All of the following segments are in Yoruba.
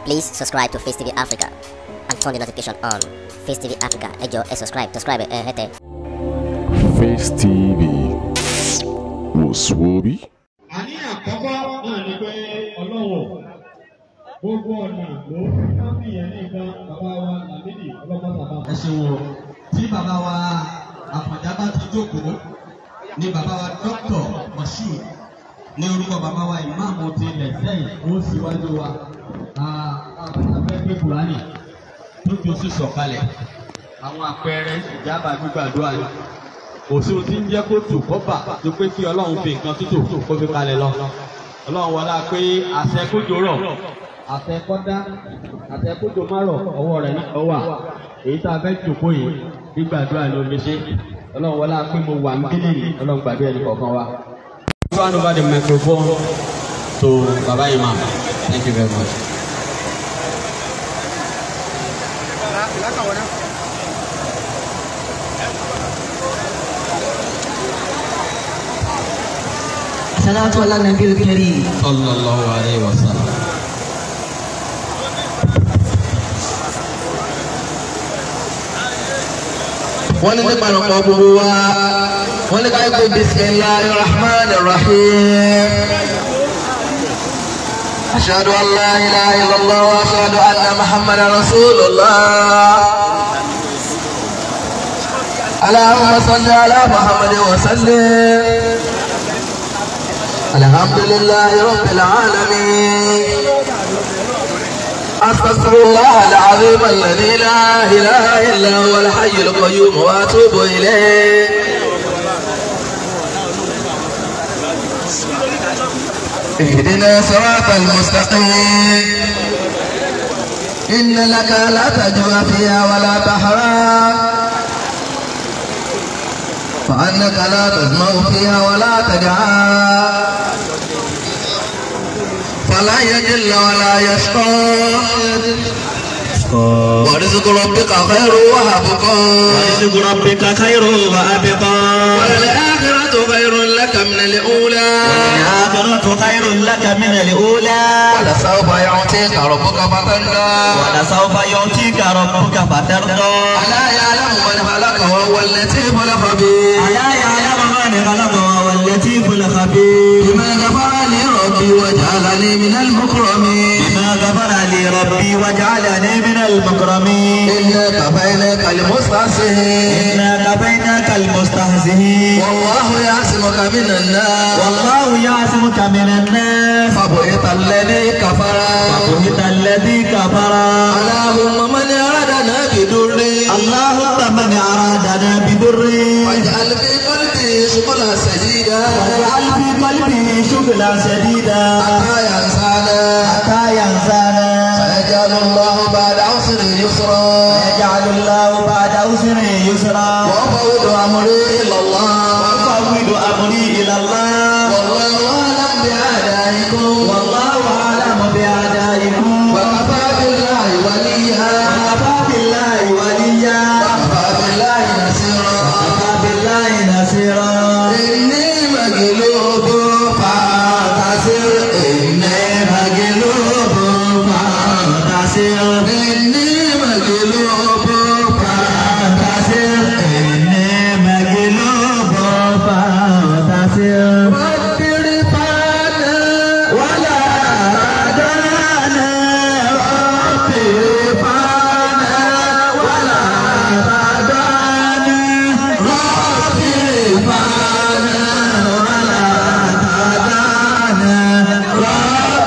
Please subscribe to Face TV Africa and turn the notification on. Face TV Africa, ẹ jọ̀ọ́ ẹ subscribe, subscribe ẹ hẹ́tẹ̀. Face TV wò sùwòbí. àní àkọ́kọ́ náà ni pé ọlọ́wọ̀ gbogbo ọ̀nà ló kábí yẹn ní nǹkan bàbá wa làmídì ọlọ́mọ́sàbà. ẹ ṣe wo tí bàbá wa àfọ̀njá bá ti jókòó ni bàbá wa dókítà moshood ní orúkọ bàbá wa ìmáàmù ti ilẹ̀ sẹ́yìn ó síwájú wa afẹ́fẹ́ kùránì tó fi oṣù sọ̀kalẹ̀ àwọn àpẹẹrẹ ìjábà gbígbàdúrà ni òṣèlú tí ń jẹ́ kó tù kó bà tó pé kí ọlọ́run fi nǹkan tútù kó fi kalẹ̀ lọ ọlọ́run wọlá pé àṣẹ kójó rọ̀ àṣẹ kọ́dá àṣẹ kójó má rọ̀ ọwọ́ rẹ̀ náà wà èyí tá a fẹ́ jòkó yìí gbígbàdúrà ni omi ṣe ọlọ́run wọlá pé mo wà ń kílì ní ọlọ́run gbàdúrà ẹni kọ̀ọ̀kan wa. Hand over the microphone to Baba Imam. Thank you very much. صلاة على النبي الكريم صلى الله عليه وسلم. wọ́n ní nípa ọ̀pọ̀ gbogbo wa wọ́n ní káyọ̀ pé bisimilahi rahman rahim. ashadu an la ilaha illallah wa ashadu anna muhammad rasulullah. اللهم صل على محمد وسلم الحمد لله رب العالمين أستغفر الله العظيم الذي لا إله إلا هو الحي القيوم وأتوب إليه اهدنا صراط المستقيم إن لك لا تجوى فيها ولا تحرى فأنك لا تزمع فيها ولا تدعى فلا يجل ولا يشقى ورزق ربك خير وأبقى ورزق ربك خير وأبقى وللآخرة خير لك من الأولى والآخرة خير لك من الأولى ولسوف يعطيك ربك فترضى ولسوف يعطيك ربك فترضى ألا يعلم من خلق وهو اللطيف الخبير ألا يعلم من خلق وهو اللطيف الخبير بما غفر لي ربي وجعلني من المكرمين بما غفر لي ربي وجعلني من المكرمين إنا كفيناك المستهزئين إنا كفيناك المستهزئين والله يعصمك من الناس والله يعصمك من الناس فبهت الذي كفر فبهت الذي كفر اللهم من أرادنا بضر اللهم من أرادنا بضر واجعل في قلبي شغلا سديدا واجعل في قلبه شغلا شديدا حتى ينسانا حتى ينسانا فيجعل الله بعد عسر يسرا يجعل الله بعد عسر يسرا وأفوض أمري إلى الله وأفوض أمري إلى الله والله أعلم بأعدائكم والله أعلم بأعدائكم وكفى بالله وليا وكفى بالله وليا وكفى بالله نصيرا وكفى بالله نصيرا إني مغلوب فانتصر إني مغلوب فانتصر إني مغلوب فانتصر إني مغلوب فانتصر رب ارفعنا ولا ردنا رب ارفعنا ولا ردنا رب ارفعنا ولا ردنا رب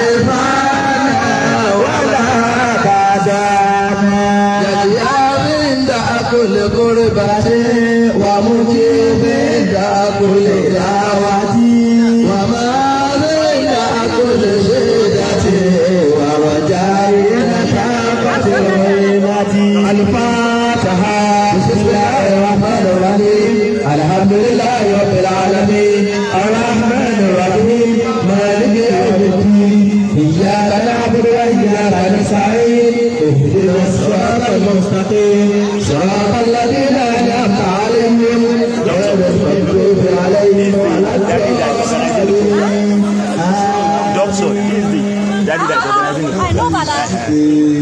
ارفعنا ولا ردنا يا عند كل قربة ومجيب عند كل دعوة وما بين كل شدة ورجاء نشاقة الغيمة الفاتحة بسم الله الرحمن الرحيم الحمد لله رب العالمين الرحمن الرحيم مالك يوم الدين إياك نعبد وإياك نستعين اهدنا الصراط المستقيم صراط الذين أنعمت عليهم غير المغضوب عليهم ولا الضالين Doctor, he's the daddy that's organizing the program. pé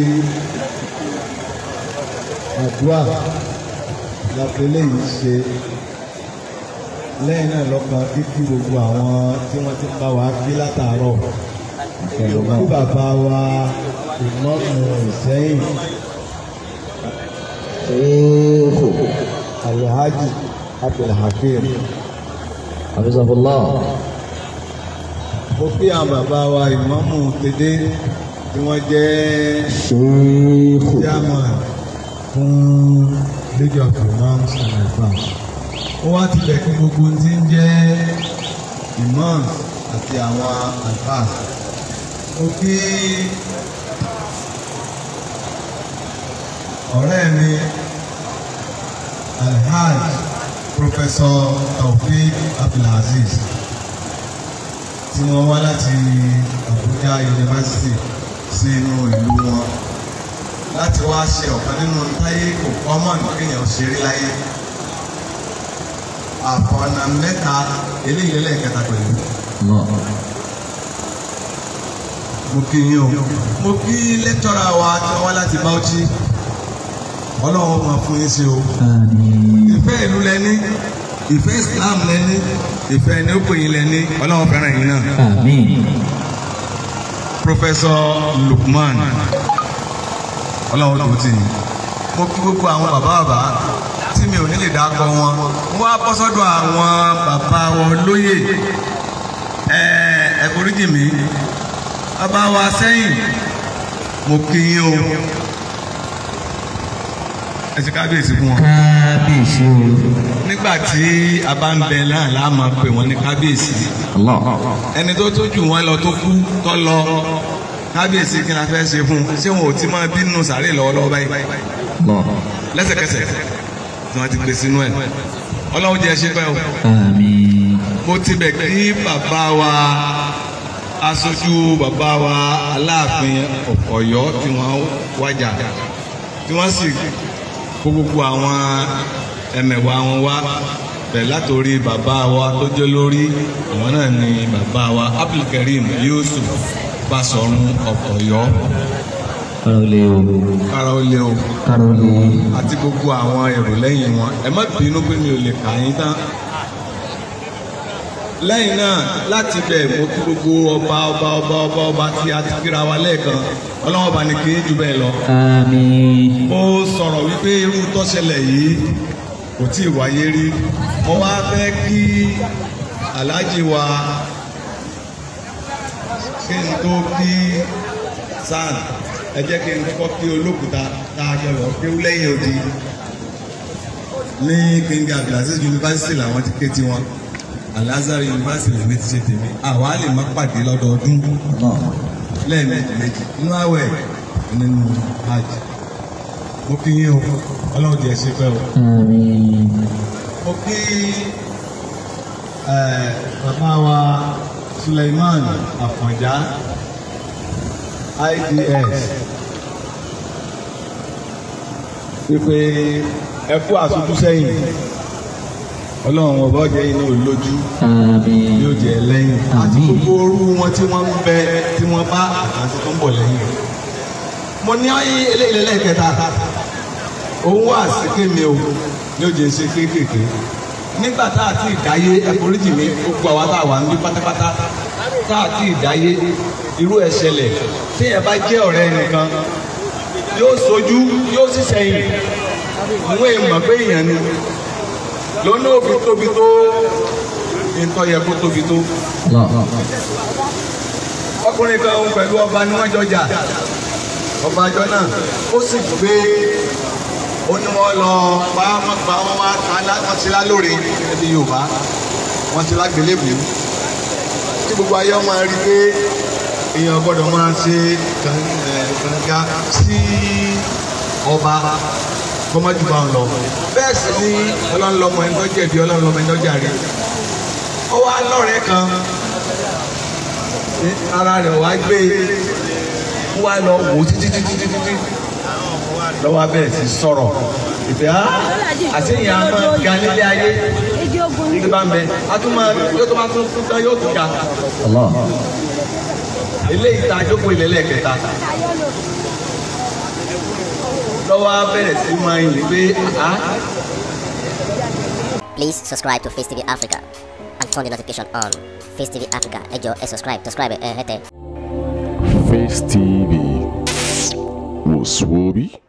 àdúrà lápẹ́lẹ́ yìí ṣe lẹ́yìn náà lọ́kàn kíkí gbogbo àwọn tí wọ́n ti bá wa kí látàárọ̀ kí bàbá wa ìmọ̀mù ìsẹ́yìn ṣéèkò alhaji abdulhakeem Hafizahullah. mo kí àwọn bàbá wa ìmọ̀mù tèdè tí wọ́n jẹ́ Ṣéèkù. chairman fún league of imams and alfas ó wá ti bẹ̀ kí gbogbo ohun tí ń jẹ́ imams àti àwọn alfas mo kí ọ̀rẹ́ mi alhaj professor taofeek abdulaziz tí wọ́n wá láti Abuja University sí inú ìlú wọn láti wá ṣe ọ̀kan nínú táyé kò common kéèyàn ṣeré láyé àfọ̀nà mẹ́ta eléyìí lẹ́ẹ̀kẹta pẹ̀lú mo kí yín o mo kí lẹ́tọ́ra wa tí wọ́n wá láti Bauchi ọlọ́run máa fún yín sí o ìfẹ́ ìlú lẹ́ní ìfẹ́ Islam lẹ́ní ìfẹ́ ẹni ó pè yín lẹ́ní ọlọ́run fẹ́ràn yín náà. Àmín. Professor Lukman ọlọ́run tó ti yìn mo kí gbogbo àwọn bàbá bàbá tí mi ò ní lè dákọ wọn wọ́n á bọ́ sọ́dọ̀ àwọn bàbá wọn lóyè ẹ ẹ foríjì mi bàbá wa sẹ́yìn mo kí yín o ẹ ṣe kábíyèsí fún wọn Kábíyèsí o. nígbà tí a bá ń bẹ náà láà máa pè wọ́n ní kábíyèsí Allah. ẹni tó tó jù wọ́n lọ tó kú tó lọ kábíyèsí kí n la fẹ́ ṣe fún un ṣé wọn ò ti máa bínú sàárè lọ́wọ́lọ́wọ́ báyìí Allah. lẹ́sẹ̀kẹsẹ̀ tí wọ́n ti gbé sínú ẹ̀ ọlọ́run jẹ́ ṣe pẹ́ o Àmín. mo ti bẹ̀ kí bàbá wa aṣojú bàbá wa aláàfin ọ̀yọ́ tí wọ́n wájà tí wọ́n sì kó gbogbo àwọn ẹmẹ̀wà wọn wá bẹ̀ látòrí bàbá wa tó jẹ́ lórí àwọn náà ni bàbá wa Abdulkareem Yusuf Basọ̀run ọ̀yọ́ Kára ó lé o. kára ó lé o Kára ó lé o. àti gbogbo àwọn èrò lẹ́yìn wọn ẹ má bínú pé mi ò lè kà yín tán lẹ́yìn náà láti bẹ̀ mo kí gbogbo ọba ọba ọba ọba ọba tí a ti kíra wa lẹ́ẹ̀kan ọlọ́wọ́n bá ní kí n jù bẹ́ẹ̀ lọ. Àmín. mo sọ̀rọ̀ wípé irú tó ṣẹlẹ̀ yìí kò tí ì wáyé rí mo wá fẹ́ kí aláàjì wa kí n tó kí sàn ẹ jẹ́ kí n kọ́kọ́ kí olókùúta tá a jọ lọ kí ó lẹ́yìn odi ní King Abdulaziz University làwọn ti ké tiwọn Al-Azhar University lèmi ti ṣe tèmi àwa lè má pàdé lọ́dọọdún lẹ́ẹ̀mejì méjì nínú àwẹ̀ nínú hajj mo kí yín o ọlọ́run jẹ́ ṣe pẹ́ o Àmín. mo kí eh, bàbá wa Suleiman Àfọ̀njá IDS wípé ẹ kú àṣojú sẹ́yìn ọlọ́run ọba ọjọ́ yìí náà lójú Àmín. yóò jẹ lẹ́yìn àti Àmín. gbogbo orú wọn tí wọ́n ń bẹ tí wọ́n bá àti tó ń bọ̀ lẹ́yìn. mo ní eléyìí lẹ́ẹ̀kẹta òun wà sí kémi o yóò jẹ ṣe kéékèèké nígbà tá a ti dáyé ẹforíjì mi gbogbo àwa tá a wà níbí pátápátá tá a ti dáyé irú ẹ̀ ṣẹlẹ̀ tí ẹ bá jẹ́ ọ̀rẹ́ nìkan yóò sojú yóò sì sẹ́yìn ìwé ìmọ̀ pé èèyàn ni lọ́nà òfin tóbi tó nǹkan yẹ kó tóbi tó. Allah. ọkùnrin kan òun pẹ̀lú ọba ni wọ́n jọjà ọba àjọ náà ó sì gbé ó ní wọ́n lọ pa wọ́n pa wọ́n wá ta lá- wọ́n ti lá lóore ẹbí Yorùbá wọ́n ti lá gbélébùú tí gbogbo ayé ọmọ rí pé èèyàn gbọ́dọ̀ máa ṣe kàn- ẹ̀, kànga sí ọba kọ́mọ́jú bá ń lọ bẹ́ẹ̀ sì ni ọlọ́run lọ́mọ ẹni tó jẹ̀bi ọlọ́run lọ́mọ ẹni tó jàre ó wá lọ́rẹ̀ẹ́ kan ara rẹ̀ wá gbé ó wá lọ wò ó títí títí títí títí lọ́wọ́ abẹ́rẹ́ sí sọ̀rọ̀ ìfẹ́ á àti ìyá máa ga nílé ayé igi bá ń bẹ a tún máa yóò tó máa tún tún tán yóò tún ga Allah. eléyìí tá a jókòó ilẹ̀ lẹ́ẹ̀kẹta lọ́wọ́ á bẹ̀rẹ̀ sí máa yìn pé àá Please subscribe to Face TV Africa and turn the notification on. Face TV Africa, ẹ jọ̀ọ́ ẹ subscribe, subscribe ẹ hẹ́tẹ̀. Face TV was Swoby.